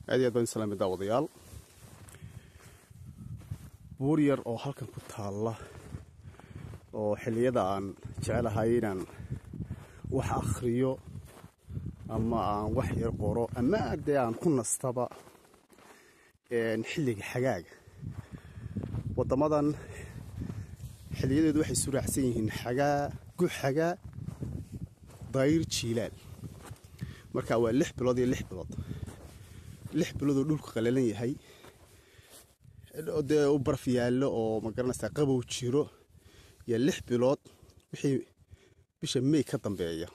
aad iyo aad baan islaamay daawadayaal buur yar oo halkan ku taalla oo xilliyada aan jecelahay inaan wax akhriyo ama aan wax yar qoro ama dee aan ku nastaba xilliga xagaaga waddamadan xilliyadeedu waxay suraacsan yihiin xagaa guxagaa dayr jiilaal marka waa lix bilood iyo lix bilood lix biloodoo dhulku qalalan yahay dee u baraf yaallo oo magaranaysaa qabow jiro iyo lix bilood wixii bisha may ka dambeeya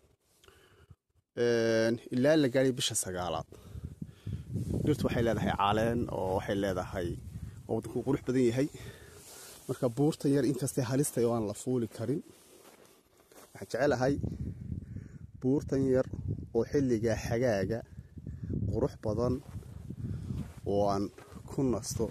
ilaa la gaadhay bisha sagaalaad dhirtu waxay leedahay caleen oo waxay leedahay oo waddanku qurux badan yahay marka buurtan yar inkastay halistay oo aan la fuuli karin waxaan jecelahay buurtan yar oo xilliga xagaaga qurux badan oo aan ku nasto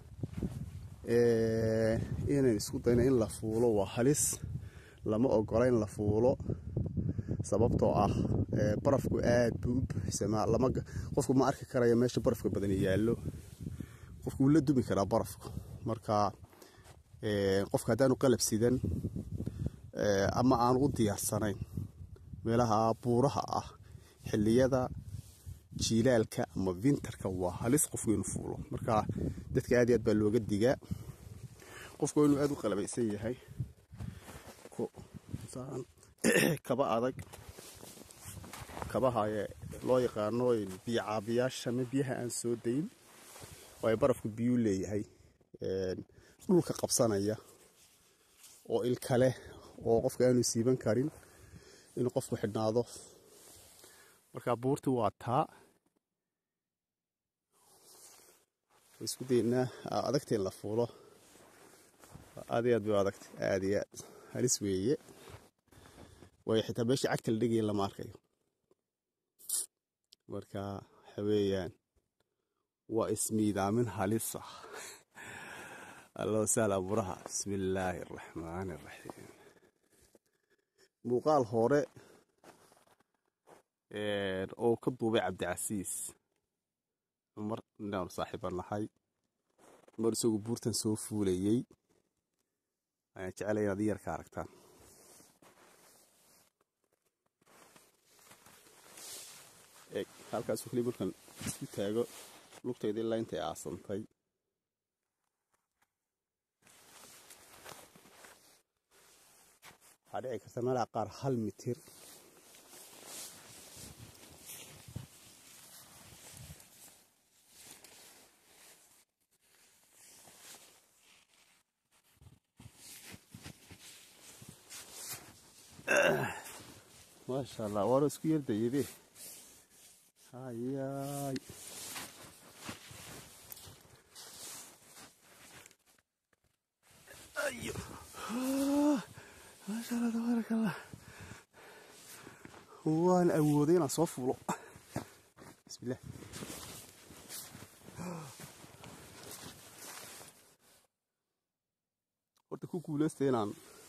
inaan isku dayno in la fuulo waa halis lama ogola in la fuulo sababtoo ah barafku aad buu u buuxsamaa lama qofku ma arki karaya meesha barafka badani yaallo qofku wuu la dumi karaa barafku marka qofka haddaanu qalab sidan ama aan u diyaarsanayn meelaha buuraha ah xilliyada jiilaalka ama winterka waa halis qofku inuu fuulo marka dadka aad iyo aad baa looga digaa qofku waa inuu aad u qalabaysan yahay kaba adag kabaha loo yaqaano biyocaabiyaasha ama biyaha aan soo dayn waayo barafku biyuu leeyahay dhulka qabsanaya oo ilkale oo qofka aanu siiban karin inuu qofku xidhnaado marka buurti waa taa isku daynaa adagta in la fuulo aad iyo aad bay adagta aad iyo aad halis weeye waayo xitaa meeshii cagta la dhegaya lama arkayo marka waxa weeyaan waa ismiidaamin halis ah allahu sahla buraha bismi illaahi araxmaani araxiim muuqaal hore oo ka duubay cabdicasiis cumar inaanu saaxiiba nahay mar isagu buurtan soo fuulayey ayaan jecelay inaad iyar ka aragtaan eeg halkaasuu kaliya markaan isku taago lugtayda ilaa intay aasantay waxaa dhici karta meelaha qaar hal mitir maasha allah waana isku yardayade hayaay ayo maasha allah tabaarak allah waan awooday inaan soo fuulo bismillah horta ku guulaystay inaan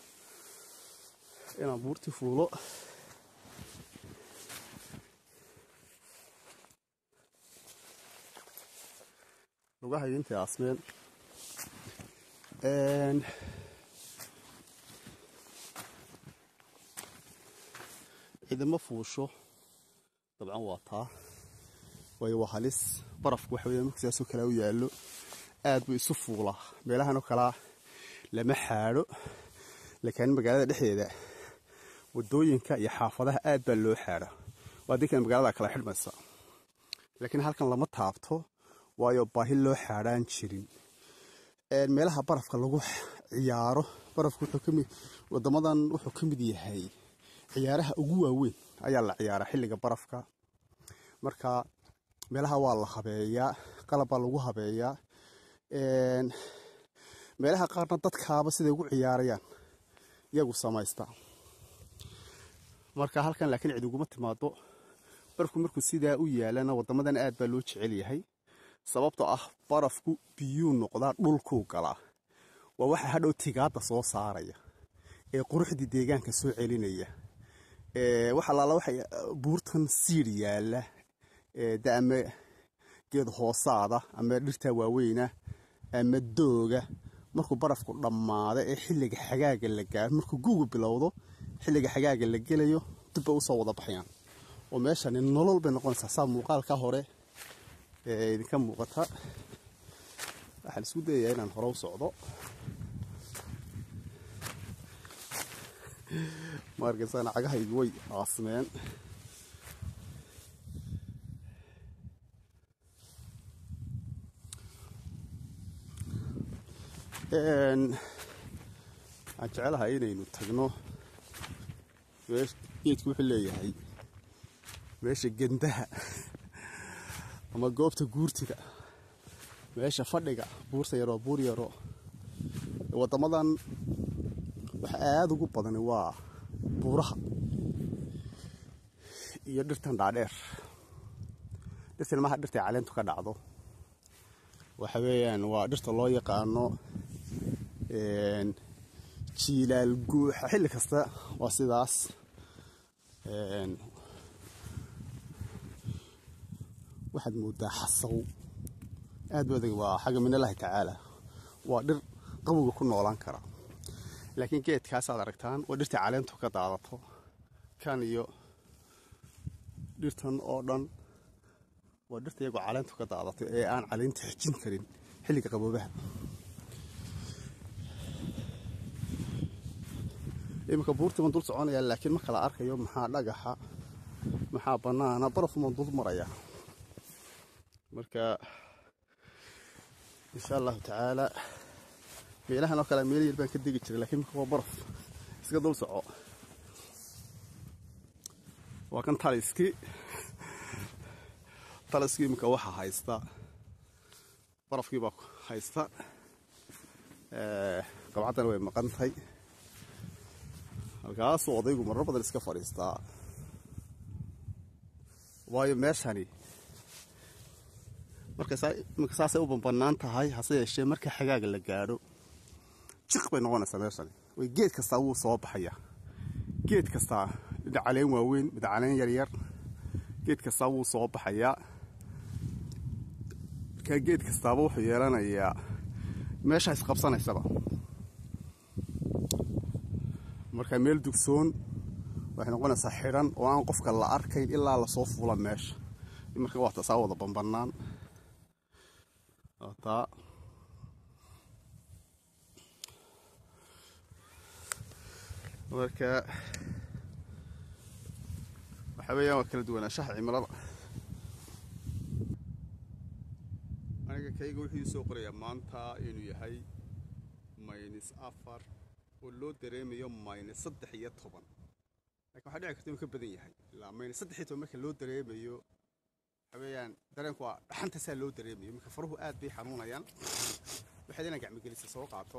inaan buurti fuulo lugahayga intay aasmeen ciidamo fuusho dabcan waa taa waayo waa halis barafku waxa weya marka sidaasoo kalea u yaallo aad buu isu fuulaa meelahan oo kalaa lama xaadho laakiin magaalada dhexdeeda wadooyinka iyo xaafadaha aad baa loo xaadha waa dinkan magaalada kala xidhmaysa laakiin halkan lama taabto waayo baahi loo xaadhaan jirin meelaha barafka lagu ciyaaro barafku wadamadan wuxuu ka mid yahay ciyaaraha ugu waaweyn ayaa la ciyaaraa xilliga barafka marka meelaha waa la habeeyaa qalab baa lagu habeeyaa meelaha qaarna dadkaaba siday ugu ciyaarayaan iyagu samaysta marka halkan laakiin cid uguma timaado barafku markuu sidaa u yaalana wadamadan aad baa loo jecel yahay sababtoo ah barafku biyuu noqdaa dhulkuu galaa waa waxa hadhow tigaadda soo saaraya ee quruxdii deegaanka soo celinaya wax allaala waxa buurtan siir yaalla da'ame geed hoosaada ama dhirta waaweyna ama dooga markuu barafku dhammaado ee xilliga xagaaga la gaaro markuu guugu bilowdo xilliga xagaaga la gelayo dibba usoo wada baxayaan oo meeshani nolol bay noqonaysaa saa muuqaalka hore ee idinka muuqata waxaan isku dayayaa inaan hore u socdo maarkaysaan cagahaygu way aasmeen waxaan jecelahay inaynu tagno geedku wuxuu leeyahay meesha gendaha ama goobta guurtiga meesha fadhiga buurta yaroo buur yaro waddamadan waxa aada ugu badani waa buuraha iyo dhirtan dhaadheer dhirtan maha dhirtay caleentu ka dhacdo waxa weeyaan waa dhirta loo yaqaano jiilaal guuxa xilli kasta waa sidaas waxaad moodaa xasaw aad bu adag waa xagga min allahi tacaala waa dhir qabowga ku noolaan kara laakiin geedkaasaad aragtaan waa dhirtai caleentu ka daadato kan iyo dhirtan oo dhan waa dhirta iyagoo caleentu ka daadato ee aan caleynta xijin karin xilliga qaboobaha iminka buurtii baan dul soconayaa laakiin marka la arkayo maxaa dhagaxa maxaa bannaana barafumaan dul maraya marka insha allahu tacaala meelahan oo kale meel yar baan ka degi jiray lakiin marka waa baraf iska dul soco waa kan taliski taliski iminka waxaa haysta barafkii baa haysta qabcaddana way maqantahay halkaasuu odaygu marar badan iska fadhiistaa waayo meeshani marka saasay u banbanaan tahay hase yeeshee marka xagaaga la gaadho jiq bay noqonaysaa meeshani way geed kastaa wuu soo baxaya geed kastaa mid caleen waaweyn mid caleen yaryar geed kastaa wuu soo baxayaa markaa geed kastaaba wuxuu yeelanayaa meesha isqabsanaysaba markaa meel dugsoon waxay noqonaysaa xidhan oo aan qofka la arkayn ilaa lasoo fuula meesha marka waa tasaa wada banbanaan taa marka waxaa weeyaan waa kala duwanaanshaha cimilada aniga kayga wuxuu soo qorayaa maanta inuu yahay maynis afar oo loo dareemayo maynis saddex iyo toban lakin waxaa dhici karta inuu ka badan yahay ilaa maynis saddex iyo toban marka loo dareemayo waxa weeyaan dareenku waa dhaxanta saa loo dareemayo marka faruhu aad bay xanuunayaan waxaad inaan gacmigelisa soo qaato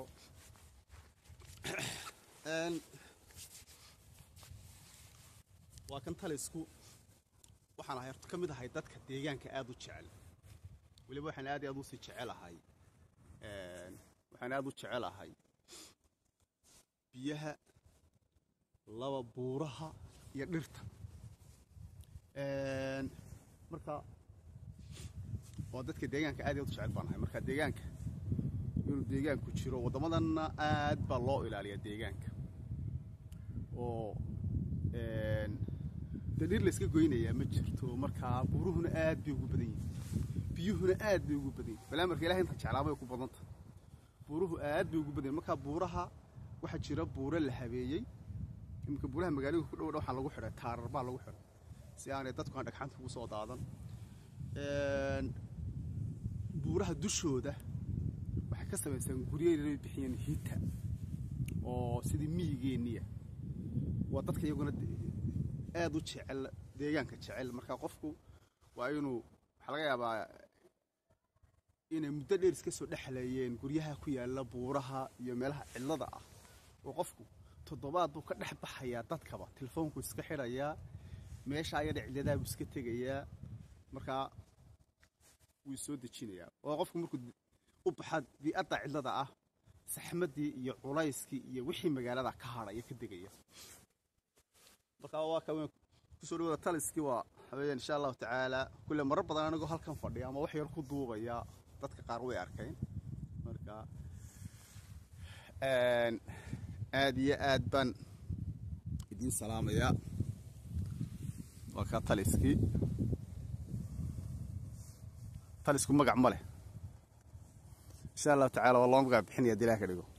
waa kan talisku waxaan ahay horta ka mid ahay dadka deegaanka aada u jecel weliba waxaan aad iyo aad usii jecelahay waxaan aada u jecelahay biyaha laba buuraha iyo dhirta marka waa dadka deegaanka aad iyo aad u jecel baan ahay marka deegaanka inuu deegaanku jiro waddamadanna aad baa loo ilaaliyaa deegaanka oo dee dhir layska goynayaa ma jirto markaa buuruhuna aad bay ugu badan yihin biyuhuna aad bay ugu badan yihin balaa marka ilahay inta jeclaabay ku badanta buuruhu aad bay ugu badan yihin markaa buuraha waxaa jira buuro la habeeyey iminka buuraha magaalooyinka ku dhowdha waxaa lagu xidhay taarar baa lagu xidhay si aanay dadku aan dhagxaanta ugu soo daadan buuraha dushooda waxay ka samaysaan guryo inay bixiyeen hita oo sidii miyigeenniya waa dadka iyaguna aad u jecel deegaanka jecel markaa qofku waa inuu waxaa laga yaabaa inay muddo dheer iska soo dhexleeyeen guryaha ku yaalla buuraha iyo meelaha cidlada ah oo qofku toddobaad buu ka dhex baxayaa dadkaba telefoonku iska xidhayaa meesha ayadha cidladaha buu iska tegayaa markaa wuu soo dejinayaa oo qofku markuu u baxa bii'adda cidlada ah saxmaddii iyo culayskii iyo wixii magaalada ka hadhaya ka degaya markaa waa ka weyn ku kusoo dhawaada taliskii waa waxaweyaan insha allahu tacaala kulle marar badan anigoo halkan fadhiya ama wax yar ku duubaya dadka qaar way arkeen marka aad iyo aad baan idiin salaamayaa waa kaa taliskii talisku magac ma leh insha allahu tacala waa loo magac bixinaya dilaha ka dhigo